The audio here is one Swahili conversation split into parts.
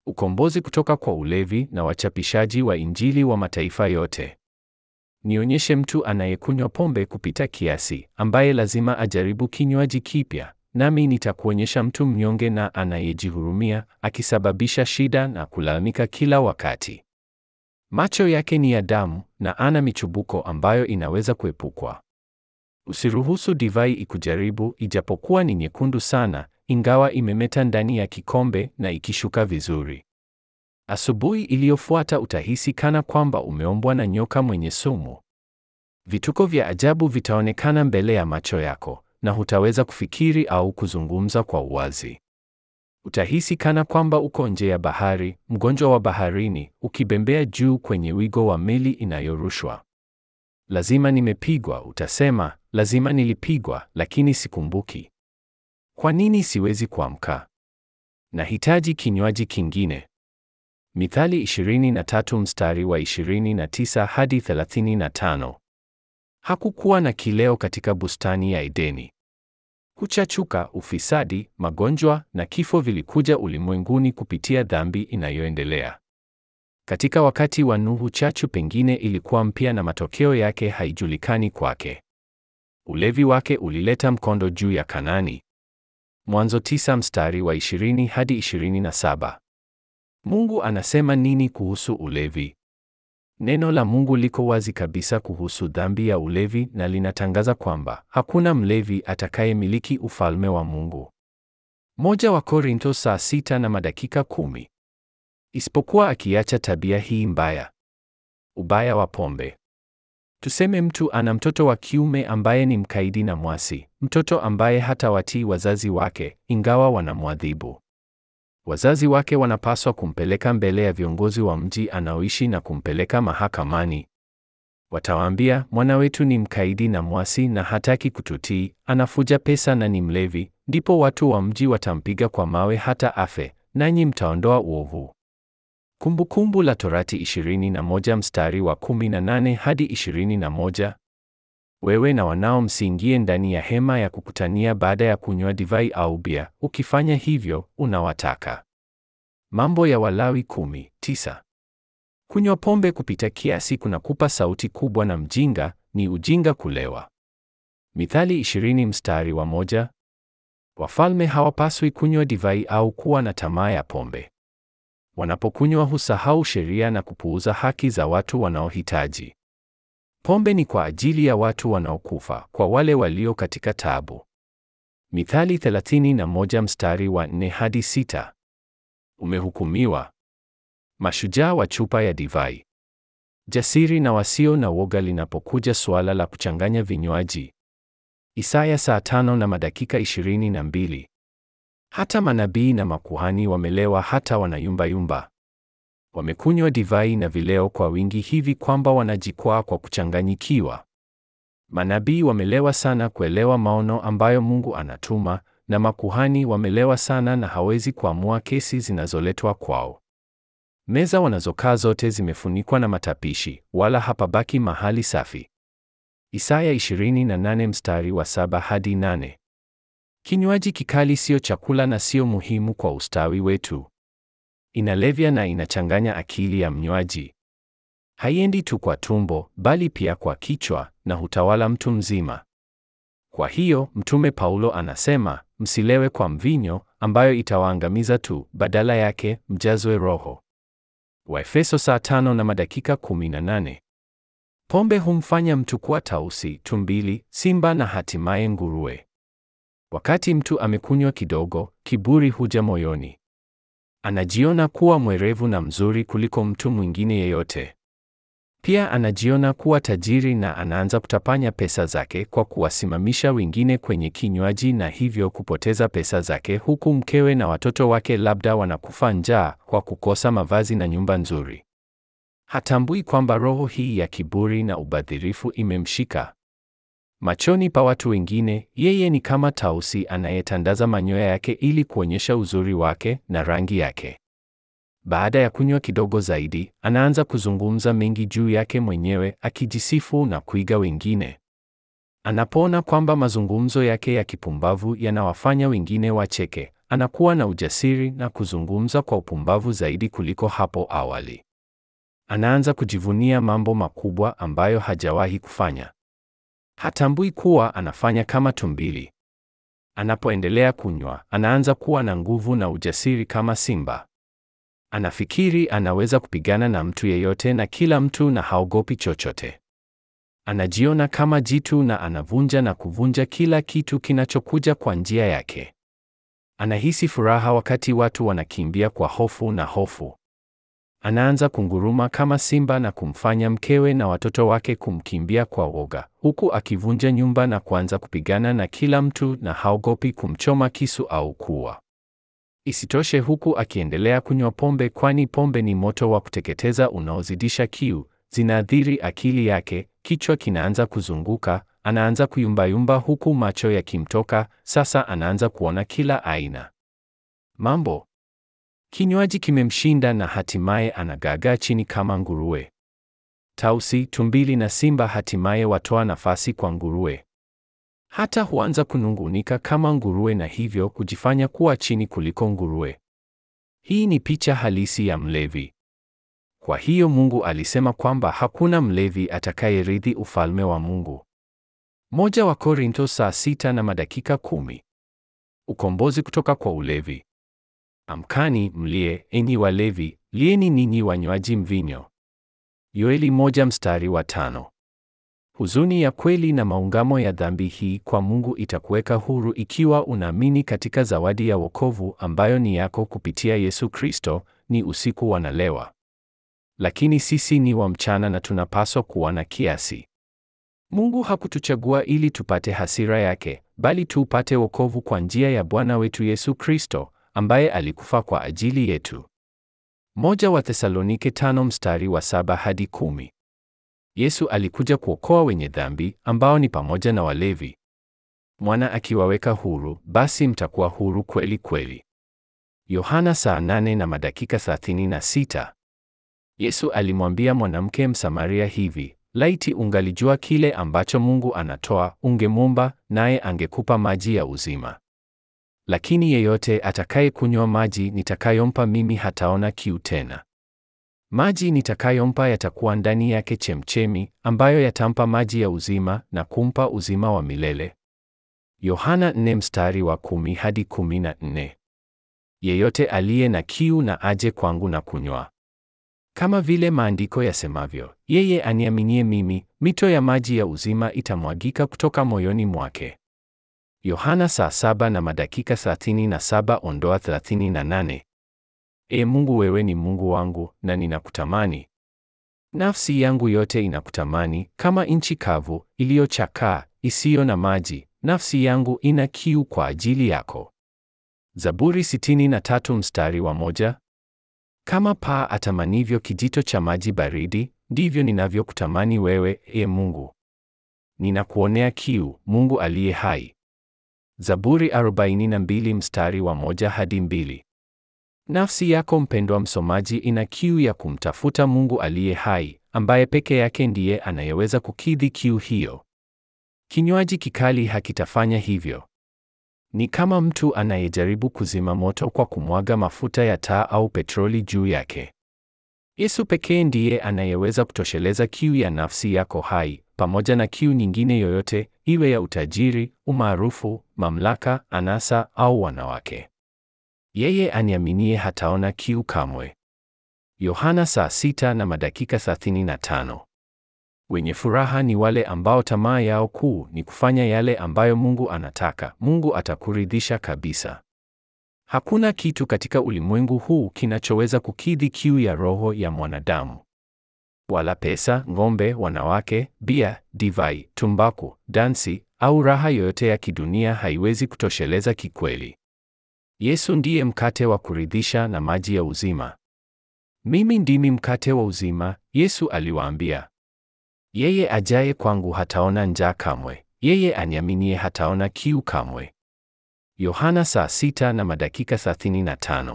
ukombozi kutoka kwa ulevi na wachapishaji wa Injili wa mataifa yote. Nionyeshe mtu anayekunywa pombe kupita kiasi, ambaye lazima ajaribu kinywaji kipya, nami nitakuonyesha mtu mnyonge na anayejihurumia, akisababisha shida na kulalamika kila wakati. Macho yake ni ya damu na ana michubuko ambayo inaweza kuepukwa. Usiruhusu divai ikujaribu, ijapokuwa ni nyekundu sana, ingawa imemeta ndani ya kikombe na ikishuka vizuri. Asubuhi iliyofuata utahisi kana kwamba umeombwa na nyoka mwenye sumu. Vituko vya ajabu vitaonekana mbele ya macho yako na hutaweza kufikiri au kuzungumza kwa uwazi. Utahisi kana kwamba uko nje ya bahari, mgonjwa wa baharini, ukibembea juu kwenye wigo wa meli inayorushwa. Lazima nimepigwa, utasema, lazima nilipigwa, lakini sikumbuki. Kwa nini siwezi kuamka? Nahitaji kinywaji kingine. Mithali 23 mstari wa 29 hadi 35. Hakukuwa na kileo katika bustani ya Edeni. Kuchachuka, ufisadi, magonjwa na kifo vilikuja ulimwenguni kupitia dhambi inayoendelea. Katika wakati wa Nuhu, chachu pengine ilikuwa mpya na matokeo yake haijulikani kwake. Ulevi wake ulileta mkondo juu ya Kanani. Mwanzo tisa mstari wa 20 hadi 27. Mungu anasema nini kuhusu ulevi? Neno la Mungu liko wazi kabisa kuhusu dhambi ya ulevi na linatangaza kwamba hakuna mlevi atakayemiliki ufalme wa Mungu. Moja wa Korinto saa sita na madakika kumi. Isipokuwa akiacha tabia hii mbaya. Ubaya wa pombe. Tuseme mtu ana mtoto wa kiume ambaye ni mkaidi na mwasi, mtoto ambaye hatawatii wazazi wake ingawa wanamwadhibu. Wazazi wake wanapaswa kumpeleka mbele ya viongozi wa mji anaoishi na kumpeleka mahakamani. Watawaambia, mwana wetu ni mkaidi na mwasi na hataki kututii, anafuja pesa na ni mlevi. Ndipo watu wa mji watampiga kwa mawe hata afe, nanyi mtaondoa uovu. Kumbukumbu la Torati 21 mstari wa 18 hadi 21. Wewe na wanao msiingie ndani ya hema ya kukutania baada ya kunywa divai au bia, ukifanya hivyo unawataka. Mambo ya Walawi kumi, tisa. Kunywa pombe kupita kiasi kunakupa sauti kubwa na mjinga, ni ujinga kulewa. Mithali 20 mstari wa moja. Wafalme hawapaswi kunywa divai au kuwa na tamaa ya pombe. Wanapokunywa husahau sheria na kupuuza haki za watu wanaohitaji. Pombe ni kwa ajili ya watu wanaokufa, kwa wale walio katika taabu. Mithali 31 mstari wa 4 hadi 6. Umehukumiwa. Mashujaa wa chupa ya divai. Jasiri na wasio na woga linapokuja suala la kuchanganya vinywaji. Isaya saa tano na madakika 22. Hata manabii na makuhani wamelewa hata wanayumbayumba. Wamekunywa divai na vileo kwa wingi hivi kwamba wanajikwaa kwa kuchanganyikiwa. Manabii wamelewa sana kuelewa maono ambayo Mungu anatuma, na makuhani wamelewa sana na hawezi kuamua kesi zinazoletwa kwao. Meza wanazokaa zote zimefunikwa na matapishi, wala hapabaki mahali safi. Isaya 28 mstari wa 7 hadi 8. Kinywaji kikali sio chakula na sio muhimu kwa ustawi wetu. Inalevya na inachanganya akili ya mnywaji. Haiendi tu kwa tumbo, bali pia kwa kichwa na hutawala mtu mzima. Kwa hiyo, Mtume Paulo anasema, msilewe kwa mvinyo ambayo itawaangamiza tu, badala yake mjazwe Roho. Waefeso saa tano na madakika 18. Pombe humfanya mtu kuwa tausi, tumbili, simba na hatimaye nguruwe. Wakati mtu amekunywa kidogo, kiburi huja moyoni. Anajiona kuwa mwerevu na mzuri kuliko mtu mwingine yeyote. Pia anajiona kuwa tajiri na anaanza kutapanya pesa zake kwa kuwasimamisha wengine kwenye kinywaji na hivyo kupoteza pesa zake huku mkewe na watoto wake labda wanakufa njaa kwa kukosa mavazi na nyumba nzuri. Hatambui kwamba roho hii ya kiburi na ubadhirifu imemshika. Machoni pa watu wengine, yeye ni kama tausi anayetandaza manyoya yake ili kuonyesha uzuri wake na rangi yake. Baada ya kunywa kidogo zaidi, anaanza kuzungumza mengi juu yake mwenyewe, akijisifu na kuiga wengine. Anapoona kwamba mazungumzo yake ya kipumbavu yanawafanya wengine wacheke, anakuwa na ujasiri na kuzungumza kwa upumbavu zaidi kuliko hapo awali. Anaanza kujivunia mambo makubwa ambayo hajawahi kufanya. Hatambui kuwa anafanya kama tumbili. Anapoendelea kunywa, anaanza kuwa na nguvu na ujasiri kama simba. Anafikiri anaweza kupigana na mtu yeyote na kila mtu na haogopi chochote. Anajiona kama jitu na anavunja na kuvunja kila kitu kinachokuja kwa njia yake. Anahisi furaha wakati watu wanakimbia kwa hofu na hofu. Anaanza kunguruma kama simba na kumfanya mkewe na watoto wake kumkimbia kwa woga, huku akivunja nyumba na kuanza kupigana na kila mtu na haogopi kumchoma kisu au kuua. Isitoshe, huku akiendelea kunywa pombe, kwani pombe ni moto wa kuteketeza unaozidisha kiu, zinaathiri akili yake, kichwa kinaanza kuzunguka, anaanza kuyumbayumba huku macho yakimtoka, sasa anaanza kuona kila aina mambo. Kinywaji kimemshinda na hatimaye anagagaa chini kama nguruwe. Tausi, tumbili na simba hatimaye watoa nafasi kwa nguruwe. Hata huanza kunungunika kama nguruwe na hivyo kujifanya kuwa chini kuliko nguruwe. Hii ni picha halisi ya mlevi. Kwa hiyo Mungu alisema kwamba hakuna mlevi atakayerithi ufalme wa Mungu. Moja wa Korintho saa sita na madakika kumi. Ukombozi kutoka kwa ulevi. Amkani mlie, enyi walevi, lieni ninyi wanywaji mvinyo. Yoeli moja mstari wa tano. Huzuni ya kweli na maungamo ya dhambi hii kwa Mungu itakuweka huru ikiwa unaamini katika zawadi ya wokovu ambayo ni yako kupitia Yesu Kristo. Ni usiku wanalewa, lakini sisi ni wa mchana na tunapaswa kuwa na kiasi. Mungu hakutuchagua ili tupate hasira yake, bali tuupate wokovu kwa njia ya Bwana wetu Yesu Kristo ambaye alikufa kwa ajili yetu. Moja wa Thesalonike tano mstari wa saba hadi kumi. Yesu alikuja kuokoa wenye dhambi ambao ni pamoja na walevi. Mwana akiwaweka huru, basi mtakuwa huru kweli kweli. Yohana saa nane na madakika thelathini na sita. Yesu alimwambia mwanamke Msamaria hivi, laiti ungalijua kile ambacho Mungu anatoa, ungemwomba naye angekupa maji ya uzima. Lakini yeyote atakayekunywa maji nitakayompa mimi hataona kiu tena. Maji nitakayompa yatakuwa ndani yake chemchemi, ambayo yatampa maji ya uzima na kumpa uzima wa milele. Yohana 4 mstari wa kumi hadi kumi na nne. Yeyote aliye na kiu na aje kwangu na kunywa. Kama vile maandiko yasemavyo, yeye aniaminie mimi, mito ya maji ya uzima itamwagika kutoka moyoni mwake. Yohana saa saba na madakika thelathini na saba ondoa thelathini na nane. E Mungu, wewe ni Mungu wangu na ninakutamani. Nafsi yangu yote inakutamani, kama nchi kavu iliyochakaa isiyo na maji, nafsi yangu ina kiu kwa ajili yako. Zaburi sitini na tatu mstari wa moja. Kama paa atamanivyo kijito cha maji baridi, ndivyo ninavyokutamani wewe, e Mungu. Ninakuonea kiu, Mungu aliye hai. Zaburi 42 mstari wa moja hadi mbili. Nafsi yako mpendwa msomaji, ina kiu ya kumtafuta Mungu aliye hai, ambaye peke yake ndiye anayeweza kukidhi kiu hiyo. Kinywaji kikali hakitafanya hivyo. Ni kama mtu anayejaribu kuzima moto kwa kumwaga mafuta ya taa au petroli juu yake. Yesu pekee ndiye anayeweza kutosheleza kiu ya nafsi yako hai, pamoja na kiu nyingine yoyote, iwe ya utajiri, umaarufu, mamlaka, anasa au wanawake. Yeye aniaminie hataona kiu kamwe. Yohana saa sita na madakika thelathini na tano. Wenye furaha ni wale ambao tamaa yao kuu ni kufanya yale ambayo Mungu anataka. Mungu atakuridhisha kabisa. Hakuna kitu katika ulimwengu huu kinachoweza kukidhi kiu ya roho ya mwanadamu. Wala pesa, ng'ombe, wanawake, bia, divai, tumbaku, dansi au raha yoyote ya kidunia haiwezi kutosheleza kikweli. Yesu ndiye mkate wa kuridhisha na maji ya uzima. Mimi ndimi mkate wa uzima, Yesu aliwaambia. Yeye ajaye kwangu hataona njaa kamwe, yeye aniaminie hataona kiu kamwe. Yohana saa sita na madakika thelathini na tano.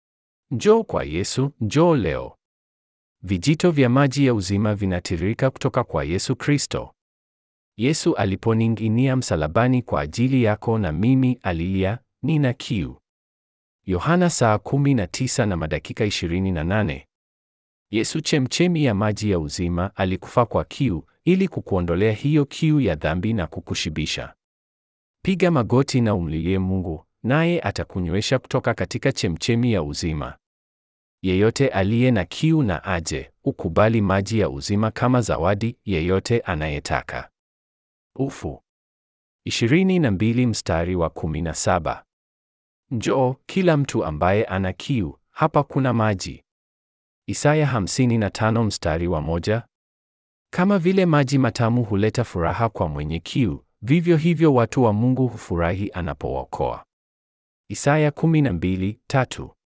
Njoo kwa Yesu, njoo leo. Vijito vya maji ya uzima vinatiririka kutoka kwa Yesu Kristo. Yesu aliponing'inia msalabani kwa ajili yako na mimi, alilia, nina kiu. Yohana saa 19 na madakika 28. Yesu chemchemi ya maji ya uzima alikufa kwa kiu ili kukuondolea hiyo kiu ya dhambi na kukushibisha. Piga magoti na umlilie Mungu, naye atakunywesha kutoka katika chemchemi ya uzima. Yeyote aliye na kiu na aje, ukubali maji ya uzima kama zawadi, yeyote anayetaka. Ufu 22 mstari wa 17. Njoo kila mtu ambaye ana kiu, hapa kuna maji. Isaya 55 mstari wa moja. Kama vile maji matamu huleta furaha kwa mwenye kiu, vivyo hivyo watu wa Mungu hufurahi anapookoa. Isaya 12:3.